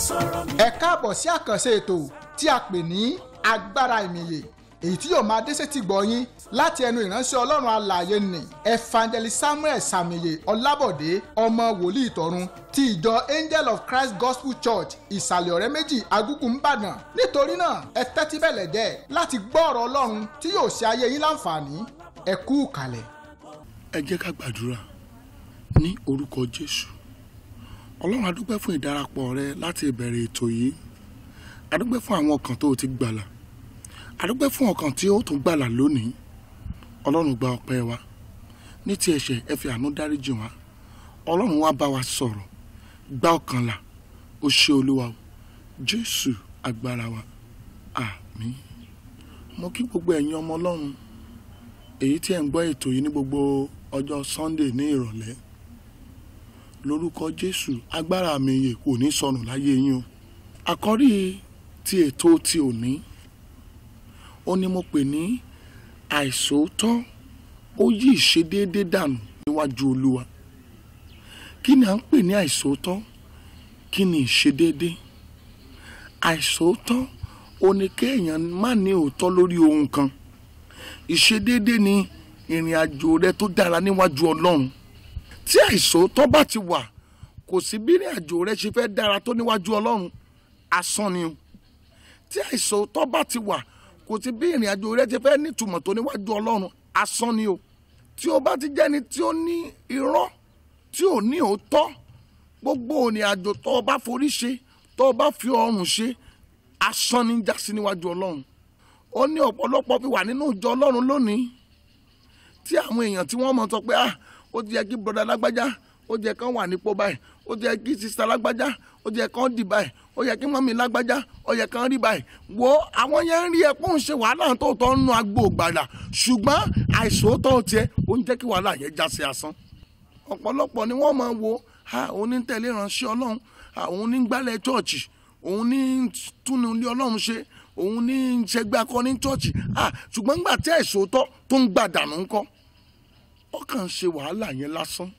ẹ káàbọ̀ sí àkànṣe ètò tí a pè ní agbára ìmìyè èyí tí yóò máa dé sétí gbọ́ yín láti ẹnu ìránṣẹ́ ọlọ́run alààyè nì evangelist samuel sàmìyè ọlábọ̀dé ọmọ wòlíì tọ̀run ti ìjọ angel of christ gospel church ìsàlẹ̀ ọ̀rẹ́ méjì agúgù ńbàdàn nítorí náà ẹ tẹ́tí bẹ̀lẹ̀ jẹ́ láti gbọ́ ọ̀rọ̀ ọlọ́run tí yóò ṣe ayé yín láǹfààní ẹ kú ìkàlẹ̀. ẹ jẹ́ ká gbàdúrà ní orúkọ jésù ọlọ́run adúpẹ́ fún ìdarapọ̀ rẹ láti ìbẹ̀rẹ̀ ètò yìí adúpẹ́ fún àwọn ọkàn tó o ti gbàlà adúpẹ́ fún ọkàn tí ó tún gbàlà lónìí ọlọ́run gba ọpẹ́ wa ní ti ẹ̀ṣẹ̀ ẹ fi àánú dáríjì wá ọlọ́run wá bá wa sọ̀rọ̀ gba ọkàn là ó ṣe olúwa o jésù agbára wa àmín mo kí gbogbo ẹ̀yin ọmọ ọlọ́run èyí tí ẹ̀ ń gbọ́ ètò yìí ní gbogbo ọjọ́ sunday ní ìrọ̀lẹ́ lórúkọ jésù agbára mi yè kò ní sọnù láyé yín o àkọ́rí ti ètò ti òní ó ní mo pè ní àìsòótọ́ ó yí ìṣedéédé dànù níwájú olúwa kí ni à ń pè ní àìsòótọ́ kí ni ìṣedéédé àìsòótọ́ ó ní kéèyàn má ní òótọ́ lórí ohun kan ìṣedéédé ni ìrìn àjò rẹ tó dára níwájú ọlọ́run tí àìsòótọ́ bá ti wà kò sí bí ìrìn àjò rẹ ṣe fẹ́ dára tó níwájú ọlọ́run asán ni o tí àìsòótọ́ bá ti wà kò sí bí ìrìn àjò rẹ ṣe fẹ́ nítumọ̀ tó níwájú ọlọ́run asán ni o tí o bá ti jẹ́ni tí ó ní irọ́ tí ò ní òótọ́ gbogbo ìrìn àjò tó o bá forí ṣe tó o bá fi ọrùn ṣe asán ni jásí níwájú ọlọ́run ó ní ọ̀pọ̀lọpọ̀ fi wà nínú ìjọ ọlọ́run lónìí tí àwọn èèyàn tí wọ́n mọ̀ sọ pé ah ó ti yẹ kí broda lágbájá ó jẹ kán wà nípò báyìí ó jẹ kí sista lágbájá ó jẹ kán dì báyìí ó yẹ kí mọ́mí lágbájá ó yẹ kán rí báyìí wo àwọn yẹn ń rí ẹ pé òun ṣe wàhálà tó tọ́ nínú agbo gbàdà ṣùgbọ́n àìsòótọ́ tiẹ̀ ó ń jẹ́ kí wàhálà yẹn já sí asán ọ̀pọ̀lọpọ̀ ni wọ́n máa wo òun ní tẹ̀lé ìránṣẹ́ ọlọ́run òun ní gbálẹ̀ chọ́ọ̀chì òun ní túnú ilé ọlọ́run ṣe òun ní ṣẹgbẹ́ akọni chọ́ọ̀chì ṣùgbọ́n nígbà tí àìsòótọ́ tó ń gbàdànù ńkọ́ ọkàn ṣe wàhálà yẹn lásán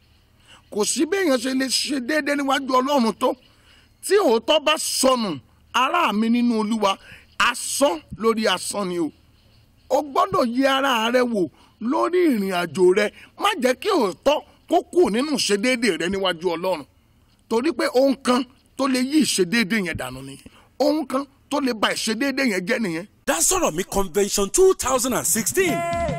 kò sí bí èèyàn ṣe lè ṣe déédéé níwájú ọlọ́run tó tí òótọ́ bá sọnù ará mi nínú olúwa asán lórí asán ni o o gbọ́dọ̀ yẹ ara rẹ wò lórí ìrìn àjò rẹ má jẹ́ kí òótọ́ kó kù nínú ìṣedéédéé rẹ níwájú ọlọ́run torí pé ohun kan tó lè yí ìṣedéédéé yẹn dànù nìyẹn ohun kan tó lè ba ìṣedéédéé yẹn jẹ́ nìyẹn. dá sọ̀rọ̀ mi convention two thousand and sixteen.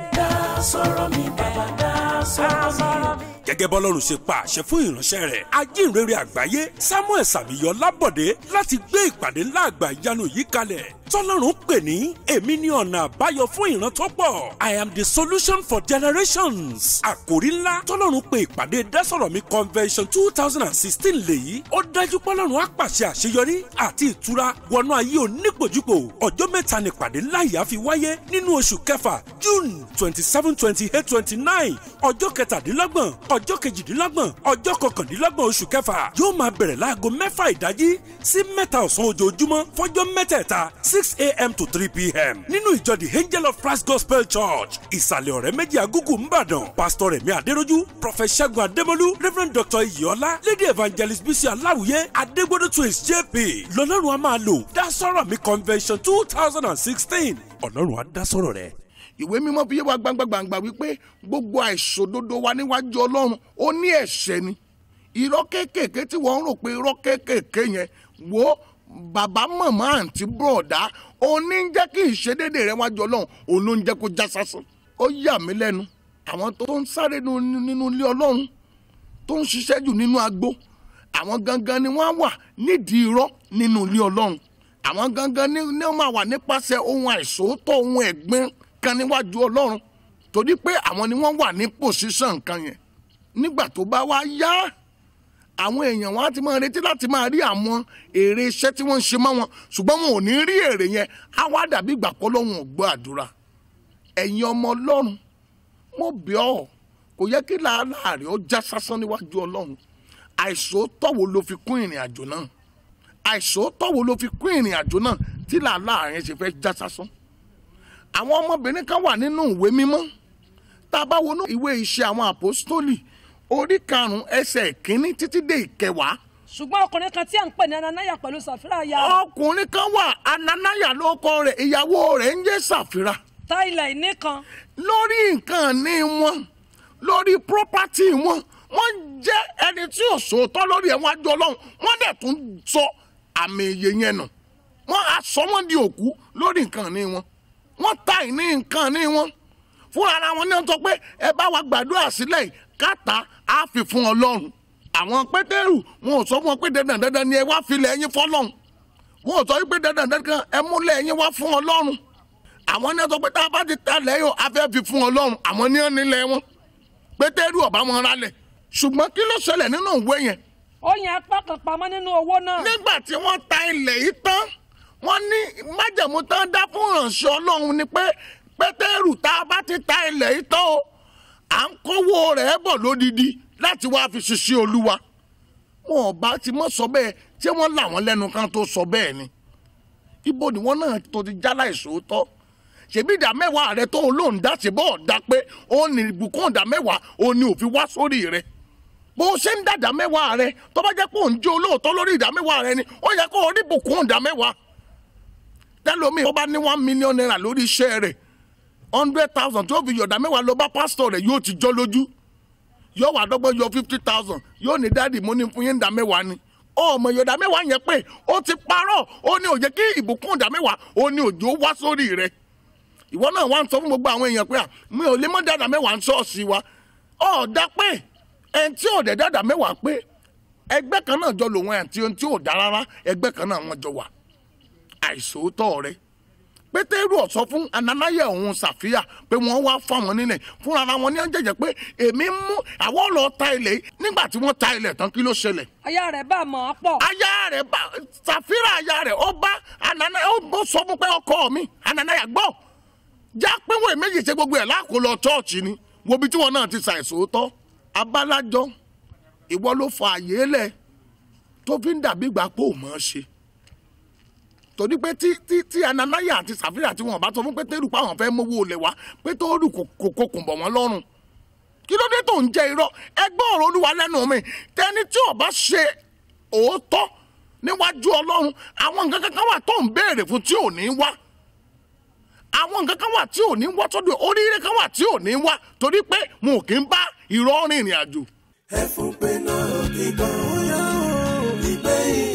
dá sọ̀rọ̀ mi bàbá dá sọ̀rọ̀ mi gẹ́gẹ́ bọ́lọ́run ṣe pa àṣẹ fún ìránṣẹ́ rẹ̀ ajínrere àgbáyé samuel sàmìyọ lábọ̀dé láti gbé ìpàdé ńlá àgbà ìyanu yìí kalẹ̀ tọ́lọ́run pè ní èmi ní ọ̀nà àbáyọ fún ìran tó pọ̀ i am the solution for generations àkòrí ńlá tọ́lọ́run pè ìpàdé dásọ̀rọ̀ mi convention two thousand and sixteen lèyí ó dájú pọ́lọ́run á pàṣẹ àṣeyọrí àti ìtura wọnú ayé onípòjúpò ọjọ́ mẹ́ta ní ìpàdé ńlá yìí á fi wáyé nínú oṣù kẹfà june twenty seven twenty eight twenty nine ọjọ́ kẹtàdínlọ́gbọ̀n ọjọ́ kejìdínlọ́gbọ̀n ọjọ́ kọkàndínlọ́gbọ̀n oṣù kẹfà yóò máa bẹ̀rẹ̀ láago mẹ́fà ìdájí sí mẹ́ta ọ̀sán ojoojúmọ́ fọ́jọ́ mẹ́tẹ̀ẹ̀ta six a.m. to three p.m. nínú ìjọ the angel of christ gospel church ìsàlẹ̀ ọ̀rẹ́ méjì agúgù ńbàdàn pastor rẹ̀mí adéròjú prophet ṣẹ́gun adémọ́lú reverend dr iyọ́lá lady evangelist bísí aláwùyé adégbodò twins jp lọ́lọ́run a máa lò dá sọ̀rọ̀ mi convention two thousand and sixteen ọlọ́run á dá sọ̀rọ̀ rẹ̀ ìwé mímọ́ fi yé wa gbangbangba wípé gbogbo àìṣòdodo wa níwájú ọlọ́run ó ní ẹ̀ṣẹ̀ ni irọ́ kéékèèké tí wọ́n ń rò pé irọ́ kéékèèké yẹn wo bàbá màmá àǹtí bọ̀ọ̀dá òní ń jẹ́ kí ìṣedédé rẹ wájú ọlọ́run òun ló ń jẹ́ kó já sásán ó yà mí lẹ́nu àwọn tó ń sáré nínú ilé ọlọ́run tó ń ṣiṣẹ́ jù nínú agbo àwọn gangan ni wọ́n wà nídìí irọ́ nínú ilé ọlọ́run àwọn gangan ni wọ́n máa wà nípasẹ̀ ohun àìsòótọ́ ohun ẹ̀gbin kan níwájú ọlọ́run torí pé àwọn ni wọ́n wà ní pòṣíṣàn nǹkan yẹn nígbà tó bá wá yá àwọn èèyàn wọn á ti máa retí láti máa rí àwọn èrè iṣẹ́ tí wọ́n ń ṣe mọ́ wọn ṣùgbọ́n wọn ò ní rí èrè yẹn á wá dàbí ìgbà pọ́ lọ́wọ́n ò gbọ́ àdúrà ẹ̀yin ọmọ ọlọ́run mo bẹ̀ ọ́ kò yẹ kí làálàá rẹ̀ ó já sásán níwájú ọlọ́run àìsòótọ́ wo ló fi kún ìrìn àjò náà àìsòótọ́ wo ló fi kún ìrìn àjò náà tí làálàá rẹ̀ ṣe fẹ́ já sásán àwọn ọmọbìnrin kan wà nínú ìwé mímọ́ tá a bá wọnú ìwé iṣẹ́ àwọn àpòstólì orí karùn-ún ẹsẹ̀ ìkíní títí dé ìkẹwàá ṣùgbọ́n ọkùnrin kan tí à ń pè ní ananaya pẹ̀lú sàfírà ya ọkùnrin kan wà ananaya ló kọ rẹ̀ ìyàwó rẹ̀ ń jẹ́ sàfírà ta ilẹ̀ ìní kan lórí nǹkan ní wọn lórí property wọn wọ́n jẹ́ ẹni tí ò sòótọ́ lórí ẹ̀wọ̀n àjọ ọlọ́run wọ́n dẹ̀ tún sọ àmì èyẹ yẹn nù wọ́n á sọ wọ́n di òkú lórí nǹkan ní wọn wọ́n ta ìní nǹkan ní wọn fúnra ara wọn ní wọ́n sọ pé ẹ bá wa gbàdúrà sílẹ̀ yìí káta á fi fún ọlọ́run àwọn pétérù wọn ò sọ fún wọn pé dandan dandan ni ẹ wá filẹ̀ ẹyin fọlọ́run wọn ò sọ wípé dandan dandan ẹ múlẹ̀ ẹyin wá fún ọlọ́run àwọn ní wọ́n sọ pé tá a bá ti ta lẹ́yìn afẹ́ fi fún ọlọ́run àwọn ní wọ́n nílẹ̀ wọn pétérù ọ̀bá wọn rálẹ̀ ṣùgbọ́n kí ló ṣẹlẹ̀ nínú ìwé yẹn ó yẹn apá kan pamọ́ nínú owó náà nígbà tí wọ́n ta ilẹ̀ yìí tán wọ́n ní májẹ̀mú tán dá fún ìránṣẹ́ ọlọ́run ni pé pétérù tá a bá ti ta ilẹ̀ yìí tán o à ń kówó rẹ̀ bọ̀ lódidi láti wá fi ṣiṣẹ́ olúwa wọn ò bá ti mọ̀ sọ bẹ́ẹ̀ tí wọ́n là wọ́n lẹ́nu kan tó sọ bẹ́ẹ̀ ni ibo ni wọ́n náà tó ti jálá ìṣòótọ́ ṣèbí ìdá mẹ́wàá rẹ tó olóhùn dá ṣe bọ́ọ̀ dá pé ó ní ìbùkún ìdá mẹ́wàá ó ní òfin wá sórí rẹ bó o ṣe ń dàdá mẹ́wàá rẹ tó bá jẹ́ pé òun jẹ́ olóòótọ́ lórí ìdá mẹ́wàá rẹ ni ó yẹ kó o rí ìbùkún ìdá mẹ́wàá tẹ́lómi tó bá ní one million naira lórí iṣẹ́ rẹ̀ hundred thousand tó fi yọ̀dá mẹ́wàá lọ bá pásítọ̀ rẹ̀ yóò ti jọ́ lójú yóò wà dọ́gbọ́n yọ fifty thousand yóò ní dáàdì mo ní fún yín ìdá mẹ́wàá ni ọmọ ìyọ̀dá mẹ́wàá yẹn pé ó ti parọ́ ó ní òye kí ìbùkún ìdá mẹ́wàá ó ní òjò wá sórí rẹ̀ ìwọ náà wá ń sọ fún gbogbo àwọn èèyàn pé à mi ò lè mọ dáadáa mẹ́wàá ń ṣọ́ọ̀ṣì wa ọ̀ dá pé ẹni tí ò dẹ̀ dáadáa mẹ́wàá pé ẹgbẹ́ kan náà jọ lòun àti ohun tí ò dá rárá ẹgbẹ́ kan náà wọ́n jọ wà àìsòótọ́ rẹ pétérù ọ̀sọ́ fún ananayẹ òun ṣàfíà pé wọ́n wá fáwọn nílẹ̀ fúnra ara wọn ní ọ̀jẹ̀jẹ̀ pé èmi ń mú àwọn lọ ta ilẹ̀ yìí nígbà tí wọ́n ta ilẹ̀ tán kí ló ṣẹlẹ̀ aya rẹ̀ bá mọ̀ ọ́ pọ̀ aya rẹ̀ bá ṣàfíà aya rẹ̀ ó bá ananayẹ ó bó sọ fún pé ọkọ mi ananayẹ gbọ́ já pínwó méjì ṣe gbogbo ẹ̀ láàkó lọ chọ́ọ̀chì ni wo bí tí wọn náà ti ṣàìsòótọ́ abálájọ ìwọ ló fa àyè lẹ̀ tó fi ń dàbí ìgbà pé ò mọ̀ ọ́ ṣe torí pé tí tí tí ananaya àti sàfíà tí wọn bá sọ fún pétérù pé àwọn fẹ́ mówó olè wá pétérù kò kò kò kùn bọ̀ wọ́n lọ́rùn kí ló dé tó ń jẹ irọ́ ẹgbẹ́ ọ̀rọ̀ olúwa lẹ́nu mi tẹni tí ò bá ṣe òótọ́ níwájú ọlọ́run àwọn nǹkan kankan wà tó ń béèrè fún tí ò ní wá àwọn nǹkan kan wà tí ò ní wá tọ́jú oríire kan wà tí ò ní wá torí pé mo kì í bá irọ́ rìnrìn àjò ẹfun pé náà kíkan ìgbé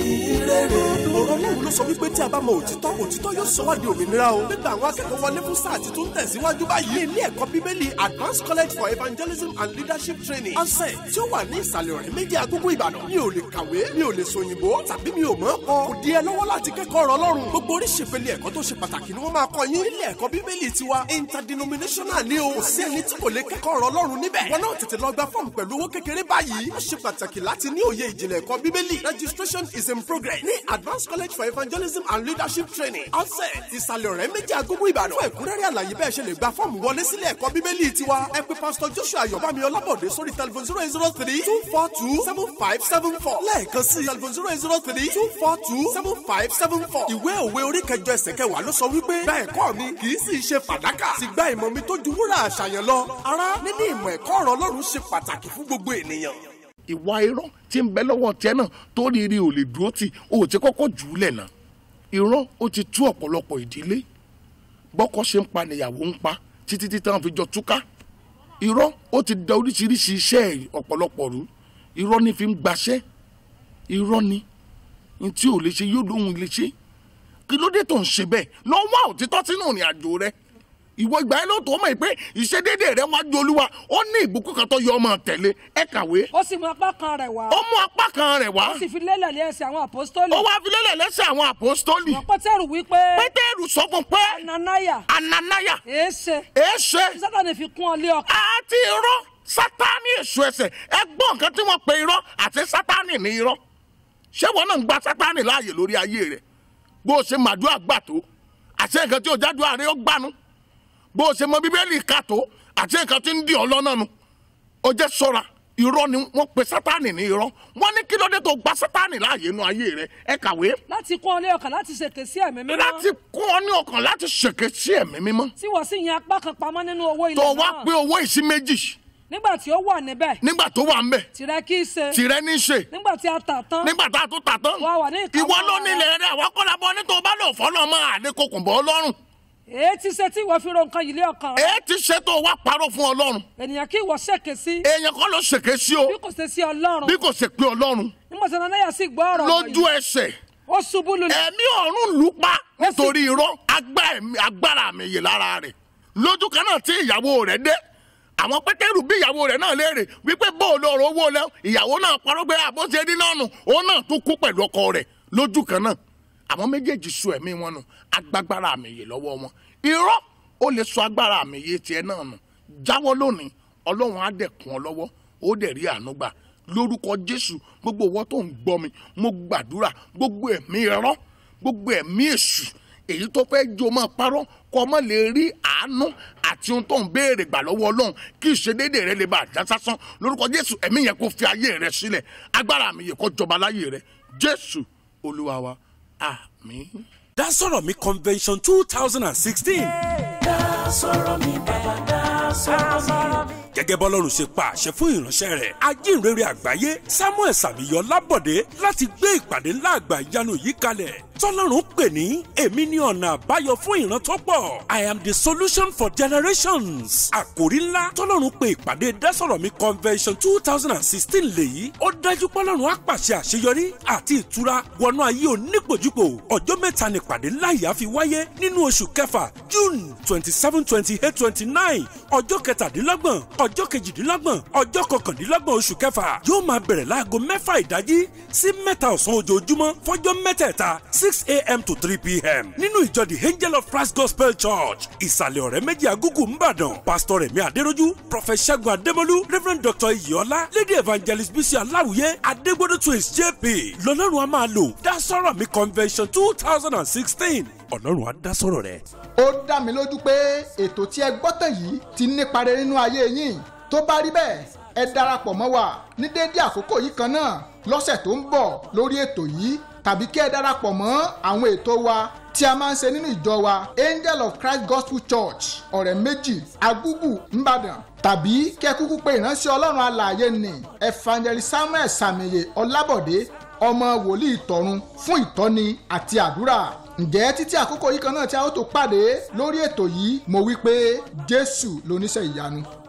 ìrere. ọ̀rọ̀ ọlọ́run ló sọ wípé tí a bá mọ òtítọ́ òtítọ́ yóò sọ wá di òmìnira o. nígbà àwọn akẹ́kọ̀ọ́ wọlé fún sáà titun tẹ̀síwájú báyìí. ní ilé ẹ̀kọ́ bíbélì advanced college for evangelism and leadership training ọ̀sẹ̀ tí ó wà ní ìsàlẹ̀ ọ̀rẹ́ méjì agogo ìbàdàn. mi ò lè kàwé mi ò lè sòyìnbó tàbí mi ò mọ̀ ọ́ kọ. kò di ẹ lọ́wọ́ láti kẹ́kọ̀ọ́ ọ̀rọ̀ ọlọ́run. gbogbo oríṣi ìpele ẹ̀kọ́ tó ṣe pàtàkì ni wọ́n máa kọ́ yín. ilé ẹ̀kọ́ bíbélì tiwa interdenominational ni o. kò sí ẹni tí kò lè kẹ́kọ̀ọ́ ọ̀rọ̀ ọlọ́run níbẹ̀. wọn náà tètè lọ gba fọ́ọ̀mù pẹ̀lú owó kékeré báyìí. ó ṣe pàtàkì láti ní òye ìjìnlẹ̀ ẹ̀kọ́ bíbélì. registration is in progress ní advanced college for evangelism and leadership training. ọ̀sẹ̀ ìsàlẹ̀ ọ̀rẹ́ méjì agogo ìbàdàn. fún ẹ̀kúnrẹ́rẹ́ àlàyé bẹ́ẹ̀ ṣe lè gba fọ́ọ̀mù wọlé sílé ẹ̀kọ́ bíbélì tiwa. ẹ pè pásítọ̀ joshua ayọ̀bámi ọlábọ̀dé sórí tẹlifon zero eight zero three two four two seven five seven four. lẹ́ẹ̀kan sí tẹlifon zero eight zero three two four two seven five seven four. ìwé òwe orí kẹjọ ẹsẹ̀ kẹwàá ló sọ wípé gba ẹ̀kọ́ mi kì í sì ṣe fàdákà. sì gba ìmọ̀ mi tó ju wúrà àṣàyàn lọ. ará níní ìmọ̀ ẹ̀kọ́ ọ̀rọ̀ ọlọ́run ṣe pàtàkì fún gbogbo ènìyàn. ìwà irọ́ tí ń bẹ lọ́wọ́ tiẹ̀ náà tó rí rí ò lè dúró tì ó ti kọ́kọ́ jù ú lẹ̀ náà irọ́ ó ti tú ọ̀pọ̀lọpọ̀ ìdílé bọ́kọ ṣe ń pa nìyàwó ń pa títí tí táwọn fi jọ túká irọ́ ó ti da oríṣiríṣi iṣẹ́ ọ̀pọ̀lọpọ̀ rú irọ́ ní fi ń gbaṣẹ́ irọ́ ni ní tí ò lè ṣe yóò lóhun lè ṣe kí ló dé tó ń ṣe bẹ́ẹ̀ lọ wá òtítọ́ sínú ìrìn àjò rẹ ìwọ ìgbà yẹn ló tó mọ̀ pé ìṣedédé rẹ wájú olúwa ó ní ìbùkún kan tó yọ ọmọ tẹ̀lé ẹ kàwé ó sì mú apá kan rẹ̀ wá ó mú apá kan rẹ̀ wá ó sì fi lélẹ̀ lé ẹsẹ̀ àwọn àpọ́stólì ó wá fi lélẹ̀ lẹ́sẹ̀ àwọn àpòstólì wọn pétérù wípé pétérù sọ fún pé ananaya ananaya èéṣe èéṣe sátani fi kún ọ lé ọkàn àti irọ́ sátani èso ẹsẹ̀ ẹgbọ́n nǹkan tí wọ́n pe irọ́ àti sátani ní irọ́ ṣé wọn náà ń gba sátani láàyè lórí ayé rẹ̀ bó o ṣe màdúrà gbà tó àti nǹkan tí o jádùá rẹ ó gbanu bó o ṣe mọ bíbélì ká tó àti nǹkan tí ń dì ọ́ lọ́nà nu ó jẹ́ ṣọ́ra irọ́ ni wọ́n pe sátani ní irọ́ wọ́n ní kí ló dé tó gba sátani láàyè inú ayé rẹ̀ ẹ kàwé láti kún ọ lé ọkàn láti ṣèké sí ẹ̀mí mímọ́ láti kún ọ ní ọkàn láti ṣèké sí ẹ̀mí mímọ́ tí wọ́n sì yan apá kan pamọ́ nínú owó ilẹ̀ tó náà wá pé owó ìsí méjì nígbà tí ó wà níbẹ̀ nígbà tó wà ń bẹ̀ tìrẹ kì í ṣe tìrẹ ní í ṣe nígbà tí a tà tán nígbà tá a tún tà tán Wà wà ní ìkáwọ́ ìwọ ló rẹ. nílẹ̀ rẹ̀ àwọn kọ́lá bọ́ ní tó bá lò fọ́lọ́ mọ́ àdékòkùn bọ́ ọlọ́run èé ti ṣe tí ìwọ fi ro nǹkan yìí lé ọkàn rẹ èé ti ṣe tó wá parọ́ fún ọlọ́run ènìyàn kí ìwọ ṣèké sí èèyàn kọ́ ló ṣèké sí o bí kò ṣe sí ọlọ́run bí kò ṣe pé ọlọ́run nígbà tí ananiya sì gbọ́ ọ̀rọ̀ lójú wọ̀nyí ẹsẹ̀ ó ṣubú lulẹ̀ ẹ̀mí ọ̀run lù ú pa nítorí irọ́ agbá ẹ̀mí- agbára mi yè lára rẹ̀ lójú kan náà tí ìyàwó rẹ̀ dé àwọn pétérù bí ìyàwó rẹ̀ náà léèrè wípé bóòlù ọ̀rọ̀ owó lẹ ìyàwó náà parọ́ pé àbó ṣe dín náà nù òun náà tún kú pẹ̀lú ọkọ rẹ̀ lójú kan náà àwọn méjèèjì sọ ẹ̀mí wọn nù agbágbára mi yè lọ́wọ́ wọn irọ́ ó lè sọ agbára mi yè tiẹ̀ náà nù jáwọ́ lónìí ọlọ́run á dẹ̀ kún ọ lọ́wọ́ ó dẹ̀ rí àánú gbà lórúkọ jésù gbogbo ìwọ tó ń gbọ́ mi mo gbàdúrà gbogbo ẹ̀mí irọ́ gbogbo ẹ̀mí èṣù èyí tó fẹ́ jó máa parọ́ kọ́ mọ́ lè rí àánú àti ohun tó ń béèrè gbà lọ́wọ́ ọlọ́run kí ìṣedédé rẹ lè bá àjá sásán lórúkọ jésù ẹ̀mí yẹn kó fi ayé rẹ sílẹ̀ agbára mi yẹ kó jọba láyé rẹ jésù olúwa wa àmín. Dasọ̀rọ̀ mi convention two thousand and sixteen. dá sọ̀rọ̀ mi bàbá dá sọ̀rọ̀ mi. gẹ́gẹ́ bọ́lọ́run ṣe pa àṣẹ fún ìránṣẹ́ rẹ̀ ajínrere àgbáyé samuel sàmìyọ lábọ̀dé láti gbé ìpàdé ńlá àgbà ìyanu yìí kalẹ̀ tọ́lọ́run pè ní èmi ní ọ̀nà àbáyọ fún ìran tó pọ̀ i am the solution for generations àkòrí ńlá tọ́lọ́run pè ìpàdé dásọ̀rọ̀ mi convention two thousand and sixteen lèyí ó dájú pọ́lọ́run á pàṣẹ àṣeyọrí àti ìtura wọnú ayé onípòjúpò ọjọ́ mẹ́ta ní ìpàdé ńlá yìí á fi wáyé nínú oṣù kẹfà june twenty seven twenty eight twenty nine ọjọ́ kẹtàdínlọ́gbọ̀n ọjọ́ kejìdínlọ́gbọ̀n ọjọ́ kọkàndínlọ́gbọ̀n oṣù kẹfà yóò máa bẹ̀rẹ̀ láago mẹ́fà ìdájí sí mẹ́ta ọ̀sán ojoojúmọ́ fọ́jọ́ mẹ́tẹ̀ẹ̀ta six a.m. to three p.m. nínú ìjọ the angel of christ gospel church ìsàlẹ̀ ọ̀rẹ́ méjì agúgù ńbàdàn pastor rẹ̀mí adéròjú prophet ṣẹ́gun adémọ́lú reverend dr iyọ́lá lady evangelist bísí aláwìyé adégbodò twins jp lọ́lọ́run a máa lò dá sọ́rọ̀ mi convention two thousand and sixteen ọlọ́run á dá sọ́rọ̀ rẹ̀. ó dá mi lójú pé ètò tí ẹ gbọ́ tàn yìí ti nípa rere nínú ayé yín tó bá rí bẹ́ẹ̀ ẹ darapọ̀ mọ́ wa ní déédé àkókò yìí kan náà lọ́sẹ̀ tó ń bọ̀ lórí ètò yìí tàbí kí ẹ darapọ̀ mọ́ àwọn ètò wa tí a máa ń ṣe nínú ìjọ wa angel of christ gospel church ọ̀rẹ́ méjì agúgù ńbàdàn tàbí kí ẹ kúkú pé ìránṣẹ́ ọlọ́run alààyè ní evangelist samuel sàmìyẹ ọlábọ̀dé ọmọ wòlíì tọ̀run fún ìtọ́ni àti àdúrà ǹjẹ́ títí àkókò yìí kan náà tí a ó tó pàdé lórí ètò yìí mo wí pé jésù lóníṣẹ́ ìyanu.